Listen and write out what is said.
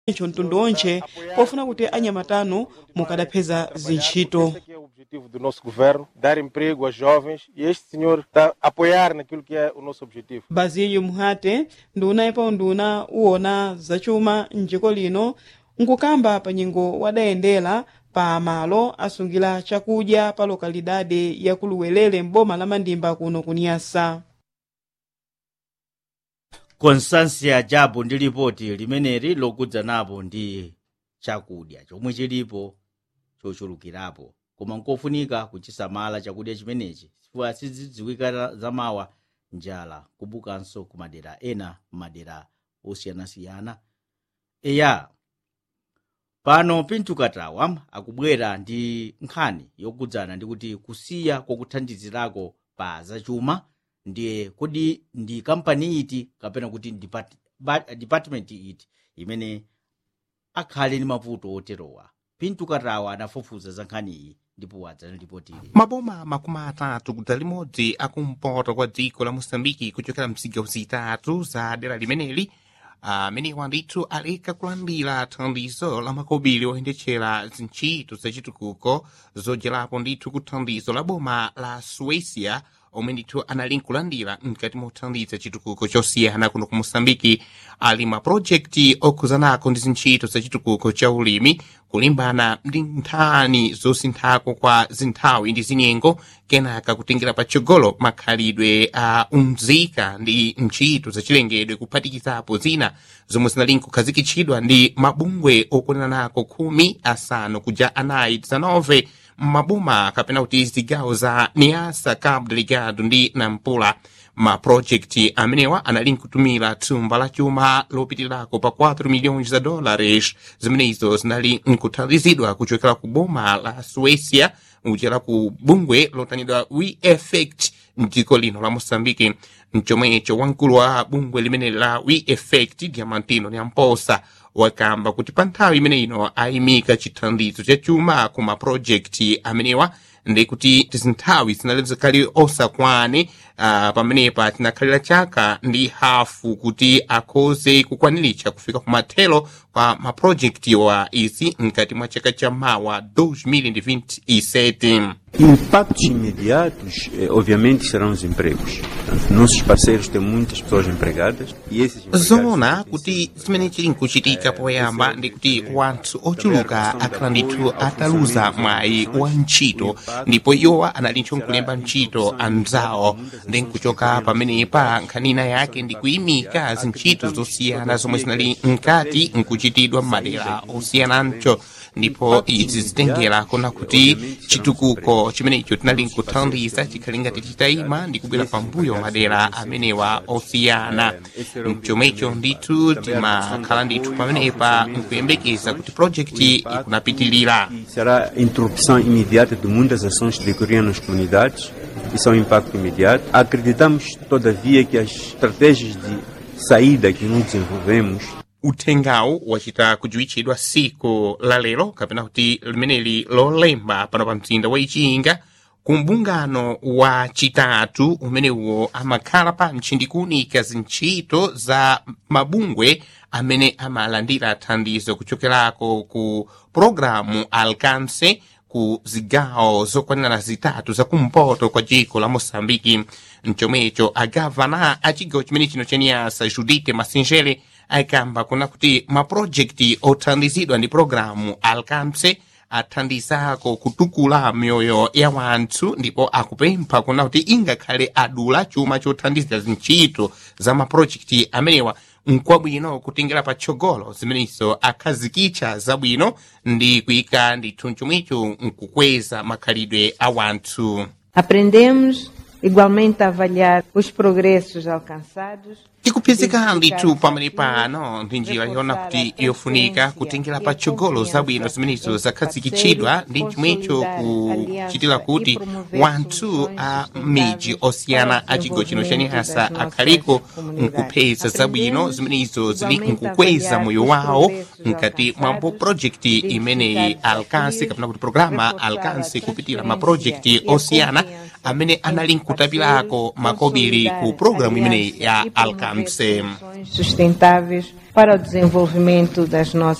icho mtundu onche pofuna kuti anyamatano mukadapeza zintchito Esse aqui é o objetivo do nosso governo, dar emprego aos jovens e este senhor está a apoiar naquilo que é o nosso objetivo. baziyu muhate nduna ipa nduna uwona zachuma mdziko lino nkukamba pa nyengo wadayendera pa malo asungira chakudya pa lokalidade ya kuluwelele m'boma la mandimba kuno kunyasa constansia jabu ndi lipoti limeneli lokudza napo ndi chakudya chomwe chilipo chochulukirapo koma nkofunika kuchisamala chakudya chimenechi chifukwa sizidziwika zamawa njala kubukanso ku madera ena madera osiyanasiyana eya pano pintu katawa akubwera ndi nkhani yokudzana ndi kuti kusiya kwakuthandizirako pa zachuma ndiye kodi ndi kampani iti kapena kuti depart, ba- department iti imene akhale ndi mavuto oterowa pintu katawa anafufuza za nkhani iyi ndipo wadzanalipotire maboma makumi atatu kudza limodzi akumpoto kwa dziko la mosambiki kuchokera mzigawo zitatu za dera limeneli amenewa ndithu aleka kulandira thandizo la makobiri oyendetchera zintchito zachitukuko zodyerapo ndithu ku thandizo la boma la suécia omwe ndithu anali nkulandira mkati mothandiza chitukuko chosiyana kuno ku mosambiki ali mapulojekiti okhuzanako ndi zintchito zachitukuko cha ulimi kulimbana ndi nthani zosinthako kwa zinthawi ndi zinyengo kenaka kutengera patsogolo makhalidwe a umzika ndi ntchito zachilengedwe kuphatikizapo zina zomwe zinali nkukhazikitsidwa ndi mabungwe okwananako khumi asanu kuja anayi 19 maboma kapena kuti zigawo za niasa cabo delgado ndi nampula mapulojekiti amenewa anali nkutumira thumba la chuma lopitirako pa 4 milhões za dólares zimenezo zinali nkuthandizidwa kuchokera ku boma la suécia kuchera ku bungwe lotanidwa we effect mdziko lino la moçambike mchomwecho wamkulu wa bungwe limene la we effect diamantino nyamposa wakamba kuti pa nthawi imene ino ayimika chithandizo cha chuma ku mapulojekiti amenewa ndi kuti tizinthawi zinali zikhali osakwane uh, pamenepa tinakhalira chaka ndi hafu kuti akhoze kukwaniritsa kufika ku mathelo kwa mapulojekiti wa izi mkati mwa chaka cha mawa 2027 Impactos imediatos, eh, obviamente, serão os empregos. Portanto, nossos parceiros têm muitas pessoas empregadas e esses empregados zoona kuti zimene chili nkuchitika poyamba ndi kuti wanthu ochuluka akhala ndithu ataluza mwayi wa ntchito ndipo iwowa analinso nkulemba ntchito anzawo ndi nkuchoka pamenepa nkhanina yake ndi kuyimika zintchito zosiyana zomwe zinali mkati nkuchitidwa m'madera osiyanancho ndipo izi zitengera kona kuti chitukuko chimenecho tinali nkuthandiza chikhali ngati chitayima ndi kubwera pambuyo madera amenewa osiyana mchomwecho ndithu timakhala ndithu pamenepa nkuyembekeza kuti projekti ikunapitilira será a interrupção imediata de muitas ações que decorriam nas comunidades e são impacto imediato. Acreditamos, todavia, que as estratégias de saída que nós desenvolvemos uthengawu wachita kudziwitchidwa siku la lero kapena kuti limeneli lolemba pano pa mzinda wa ichinga ku mbungano wa chitatu umenewo amakhala pantchi ndi kuunika zintchito za mabungwe amene amalandira thandizo kuchokerako ku programu alcance ku zigawo zokwanira zitatu zakumpoto kwa dziko la moçambike mchomwecho agavana a chigawo chimene chino chaniyasa judite masinjere ayikamba kuna kuti mapulojekiti othandizidwa ndi programu alcance athandizako kutukula mioyo ya wanthu ndipo akupempha kuna kuti ingakhale adula chuma chothandizira zintchito za mapulojekiti amenewa nkwabwino kutengera patsogolo zimenezo akhazikitsa zabwino ndi kuyika ndithu chomwecho nkukweza makhalidwe a wanthu Aprendemos igualmente a avaliar os progressos alcançados tikuphunzika ndithu pamene pano ndi njira yona kuti yofunika kutengera patsogolo zabwino zimenezo zakhazikitsidwa ndi chomwecho kuchitira kuti wanthu a miji osiyana a chigawo chino chanihasa akhaliko nkupeza zabwino zimenezo zili nkukweza moyo wawo mkati mwa projekti imeneyi alcance kapena kuti programa alcance kupitira mapurojekti osiyana amene anali nkutapirako makobiri ku programu imeneyi ya alcance soluções sustentáveis para o desenvolvimento das nossas